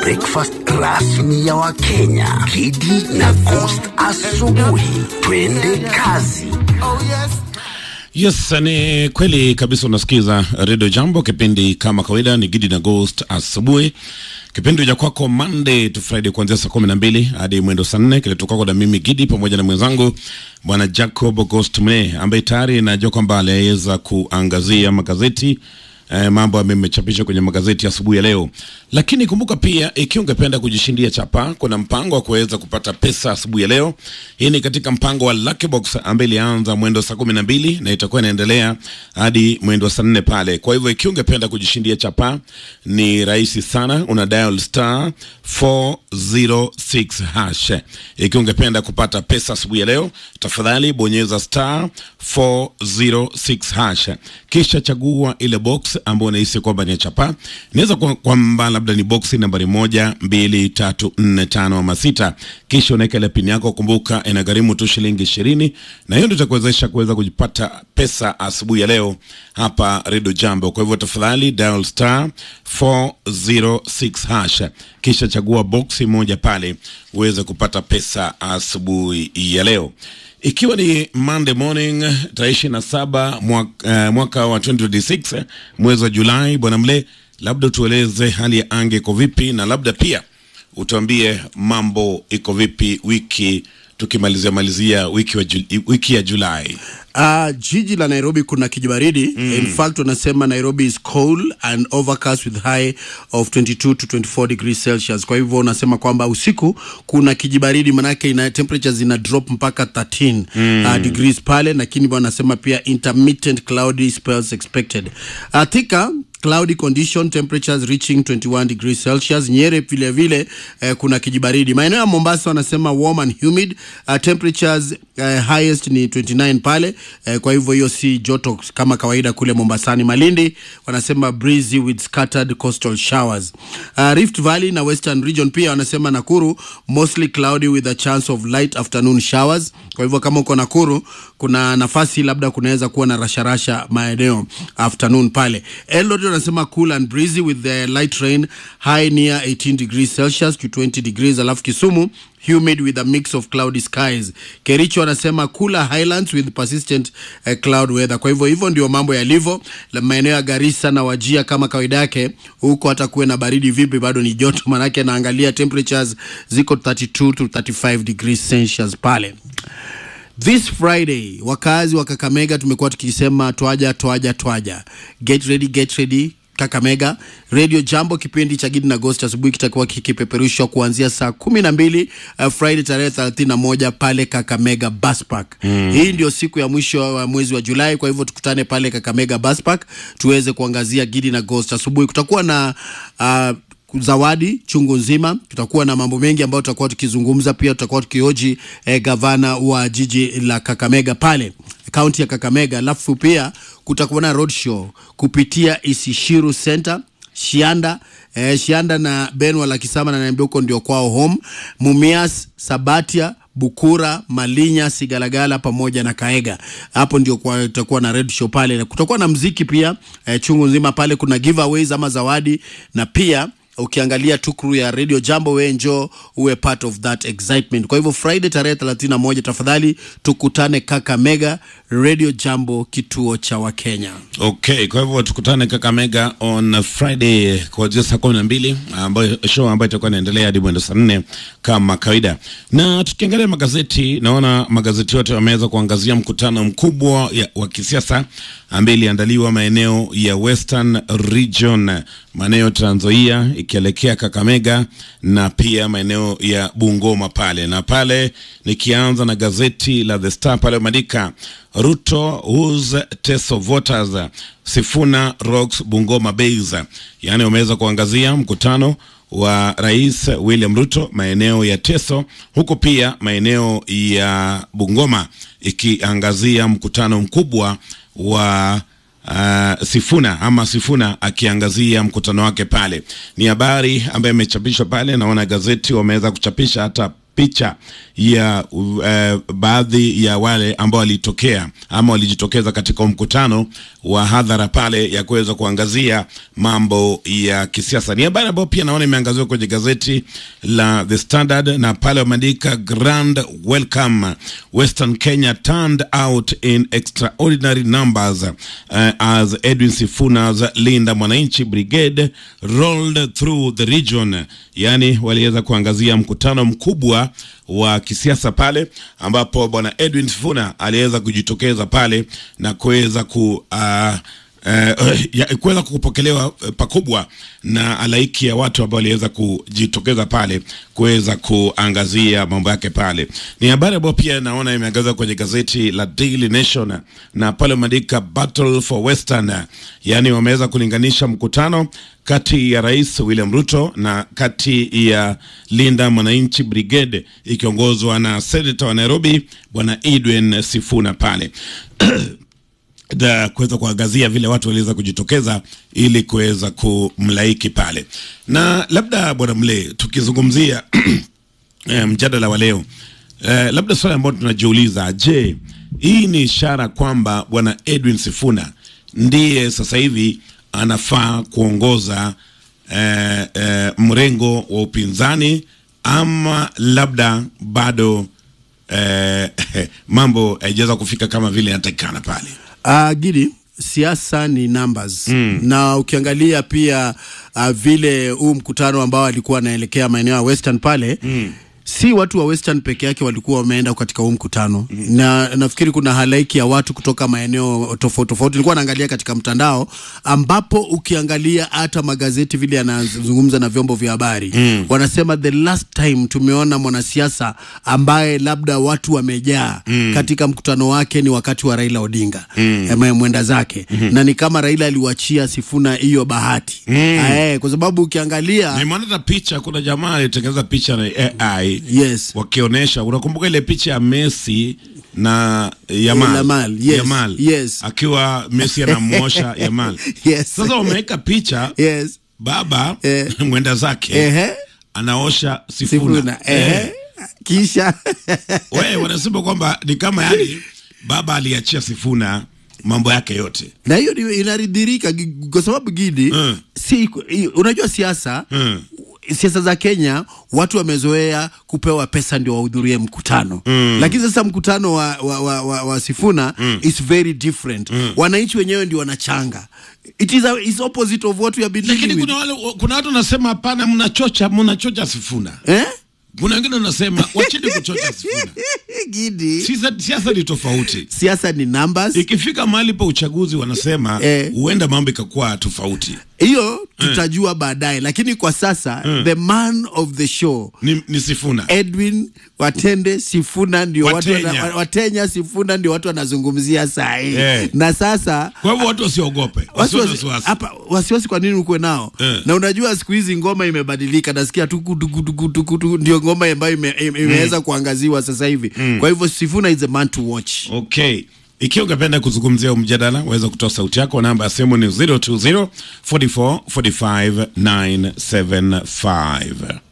breakfast rasmi ya Wakenya, Kidi na Coast asubuhi. Twende kazi. Yes, ni kweli kabisa. Unasikiza Radio Jambo, kipindi kama kawaida ni Gidi na Ghost asubuhi, kipindi cha kwako Monday to Friday kuanzia saa kumi na mbili hadi mwendo saa nne kileto kwako na mimi Gidi pamoja na mwenzangu bwana Jacob Ghost Mne ambaye tayari najua kwamba aliweza kuangazia magazeti eh, mambo ambayo imechapishwa kwenye magazeti asubuhi ya leo. Lakini kumbuka pia, ikiwa ungependa kujishindia chapa, kuna mpango wa kuweza kupata pesa asubuhi ya leo. Hii ni katika mpango wa Lucky Box ambaye ilianza mwendo saa kumi na mbili na itakuwa inaendelea hadi mwendo saa nne pale. Kwa hivyo ikiwa ungependa kujishindia chapa, ni rahisi sana, una dial star 406 hash. Ikiwa ungependa kupata pesa asubuhi ya leo, tafadhali bonyeza star 406 hash, kisha chagua ile box ambayo unahisi kwamba ni ya chapa. Inaweza kuwa kwamba labda ni boksi nambari moja, mbili, tatu, nne, tano ama sita, kisha unaweka ile pini yako. Kumbuka inagharimu tu shilingi ishirini, na hiyo ndio itakuwezesha kuweza kujipata pesa asubuhi ya leo hapa Radio Jambo. Kwa hivyo tafadhali dial star 406 hash, kisha chagua boksi moja pale uweze kupata pesa asubuhi ya leo ikiwa ni Monday morning tarehe ishirini na saba mwaka, uh, mwaka wa 2026 mwezi wa Julai. Bwana Mle, labda tueleze hali ya anga iko vipi, na labda pia utuambie mambo iko vipi wiki tukimalizia malizia wiki, wa Ju, wiki ya Julai. Uh, jiji la Nairobi kuna kijibaridi mm. In fact wanasema Nairobi is cold and overcast with high of 22 to 24 degrees Celsius. Kwa hivyo unasema kwamba usiku kuna kijibaridi, manake ina temperatures zina drop mpaka 13 mm. uh, degrees pale, lakini wanasema pia intermittent cloudy spells expected. Uh, Thika cloudy condition temperatures reaching 21 degrees Celsius. Nyeri vile vile eh, kuna kijibaridi. Maeneo ya Mombasa wanasema warm and humid uh, temperatures uh, highest ni 29 pale eh, kwa hivyo hiyo si joto kama kawaida kule Mombasani. Malindi wanasema breezy with scattered coastal showers. Uh, Rift Valley na Western region pia wanasema Nakuru mostly cloudy with a chance of light afternoon showers. Kwa hivyo kama uko Nakuru kuna nafasi labda kunaweza kuwa na rasharasha maeneo afternoon pale. Eldoret wanasema cool and breezy with the light rain high near 18 degrees Celsius to 20 degrees. Alafu Kisumu humid with a mix of cloudy skies. Kericho wanasema cooler highlands with persistent uh, cloud weather. Kwa hivyo hivyo ndio mambo yalivyo. Maeneo ya Garissa na Wajia kama kawaida yake, huko hata kuwe na baridi vipi, bado ni joto, manake naangalia temperatures ziko 32 to 35 degrees Celsius pale. This Friday wakazi wa Kakamega tumekuwa tukisema twaja twaja twaja, get ready, get ready Kakamega Radio Jambo, kipindi cha Gidi na Ghost asubuhi kitakuwa kikipeperushwa kuanzia saa kumi na mbili uh, Friday tarehe thelathini na moja pale Kakamega Bus Park. Mm. Hii ndio siku ya mwisho wa mwezi wa Julai, kwa hivyo tukutane pale Kakamega Bus Park tuweze kuangazia Gidi na Ghost asubuhi. Kutakuwa na uh, zawadi chungu nzima. Tutakuwa na mambo mengi ambayo tutakuwa tukizungumza. Pia tutakuwa tukihoji eh, gavana wa jiji la Kakamega pale kaunti ya Kakamega, alafu pia kutakuwa na roadshow kupitia Isishiru Center Shianda eh, Shianda na Benwa la Kisama na naambia huko ndio kwao home. Mumias, Sabatia, Bukura, Malinya, Sigalagala pamoja na Kaega. Hapo ndio kwa tutakuwa na red show pale. Kutakuwa na mziki pia eh, chungu nzima pale, kuna giveaways ama zawadi na pia ukiangalia tukru ya Radio Jambo, we njoo uwe part of that excitement. Kwa hivyo Friday tarehe 31, tafadhali tukutane Kakamega, Radio Jambo, kituo cha Wakenya. Okay, kwa hivyo tukutane Kakamega on Friday kuanzia saa kumi na mbili ambayo show ambayo itakuwa inaendelea hadi mwendo saa nne kama kawaida. Na tukiangalia magazeti, naona magazeti yote wameweza kuangazia mkutano mkubwa ya, wa kisiasa ambaye iliandaliwa maeneo ya Western Region, maeneo Trans Nzoia ikielekea Kakamega na pia maeneo ya Bungoma pale. Na pale nikianza na gazeti la The Star pale umeandika Ruto whose test of voters Sifuna rocks Bungoma base, yaani wameweza kuangazia mkutano wa Rais William Ruto maeneo ya Teso, huku pia maeneo ya Bungoma ikiangazia mkutano mkubwa wa Uh, Sifuna ama Sifuna akiangazia mkutano wake pale. Ni habari ambayo imechapishwa pale, naona gazeti wameweza kuchapisha hata picha ya uh, baadhi ya wale ambao walitokea ama walijitokeza katika mkutano wa hadhara pale ya kuweza kuangazia mambo ya kisiasa. Ni habari ambayo pia naona imeangaziwa kwenye gazeti la The Standard na pale wameandika grand welcome Western Kenya turned out in extraordinary numbers uh, as Edwin Sifuna's Linda Mwananchi Brigade rolled through the region, yani waliweza kuangazia mkutano mkubwa wa kisiasa pale ambapo bwana Edwin Sifuna aliweza kujitokeza pale na kuweza ku uh, Uh, kuweza kupokelewa uh, pakubwa na halaiki ya watu ambao waliweza kujitokeza pale kuweza kuangazia mambo yake pale. Ni habari ambayo pia naona imeangazwa kwenye gazeti la Daily Nation na pale umeandika battle for Western, yaani wameweza kulinganisha mkutano kati ya Rais William Ruto na kati ya Linda Mwananchi Brigade ikiongozwa na Senator wa Nairobi bwana Edwin Sifuna pale da kuweza kuangazia vile watu waliweza kujitokeza ili kuweza kumlaiki pale, na labda bwana Mle, tukizungumzia eh, mjadala wa leo eh, labda swali ambalo tunajiuliza, je, hii ni ishara kwamba bwana Edwin Sifuna ndiye sasa hivi anafaa kuongoza eh, eh, mrengo wa upinzani ama labda bado eh, mambo haijaweza kufika kama vile inatakikana pale? Uh, Gidi, siasa ni numbers mm. na ukiangalia pia uh, vile huu mkutano ambao alikuwa anaelekea maeneo ya Western pale mm. si watu wa Western peke yake walikuwa wameenda katika huu mkutano mm. na nafikiri kuna halaiki ya watu kutoka maeneo tofauti tofauti. Nilikuwa naangalia katika mtandao, ambapo ukiangalia hata magazeti vile yanazungumza na vyombo vya habari mm. wanasema the last time tumeona mwanasiasa ambaye labda watu wamejaa mm. katika mkutano wake ni wakati wa Raila Odinga mm. mwenda zake mm -hmm. na ni kama Raila aliwachia Sifuna hiyo bahati mm. Ae, kwa sababu ukiangalia Nimeona hata picha, kuna jamaa alitengeneza picha na AI yes wakionyesha, unakumbuka ile picha ya Messi na Yamal, Yamal, yes, Yamal yes. akiwa Messi anamwosha Yamal. Yes. Sasa wameweka picha yes baba Eh. mwenda zake ehe anaosha Sifuna, Sifuna ehe kisha We, wanasema kwamba ni kama yani baba aliachia Sifuna mambo yake yote na hiyo ni- inaridhirika gi- kwa sababu Gidi Mm. si i- unajua siasa Mm. siasa za Kenya watu wamezoea kupewa pesa ndio wahudhurie mkutano mm. lakini sasa mkutano wa, wa, wa, wa, wa Sifuna mm. is very different mm. wananchi wenyewe ndio wanachanga it is, a, is opposite of what we have been lakini dealing kuna with. wale kuna watu wanasema hapana, mnachocha mnachocha Sifuna. eh? Kuna wengine wanasema wacheni kuchocha Sifuna. Gidi Siasa siasa ni tofauti. siasa ni numbers Ikifika mahali pa uchaguzi wanasema Eh. huenda mambo ikakuwa tofauti. hiyo tutajua baadaye lakini kwa sasa the man of the show Ni, ni Sifuna. Edwin Watende Sifuna ndio watu Watenya. wana, Watenya Sifuna ndio watu wanazungumzia saa hii Eh. na sasa Kwa hivyo watu wasiogope, wasiwe na wasiwasi wasiwasi. hapa wasiwasi kwa nini ukwe nao Eh. na unajua siku hizi ngoma imebadilika nasikia tuku tuku tuku tuku tu ndio ngoma ambayo ime, ime- imeweza kuangaziwa sasa hivi kwa hivyo Sifuna is a man to watch Okay. Ikiwa ungependa kuzungumzia huu mjadala, waweza kutoa sauti yako. Namba ya simu ni 020 44 45 975.